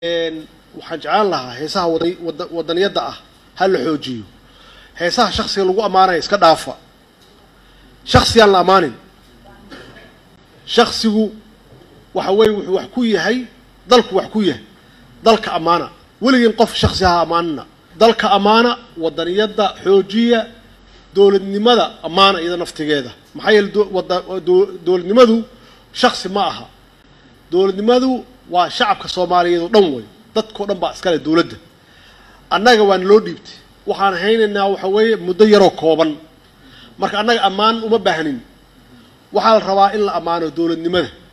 waxaan jeclaan lahaa heesaha wada wadaniyadda ah ha la xoojiyo heesaha shaksiga lagu ammaanaya iska dhaafa shaksiyaan la ammaanin shaksigu waxa weeye wuxuu wax ku yahay dalku wax ku yahay dalka ammaana weligeen qof shaksi ha ammaanina dalka ammaana wadaniyadda xoojiya dowladnimada ammaana iyada naftigeeda maxaa yeele dowladnimadu shaksi ma aha dowladnimadu waa shacabka soomaaliyeed oo dhan wey dadkao dhan baa iskale dowladda annaga waana loo dhiibtay waxaan haynaynaa waxa weeye muddo yaroo kooban marka annaga ammaan uma baahnin waxaa la rabaa in la ammaano dowladnimada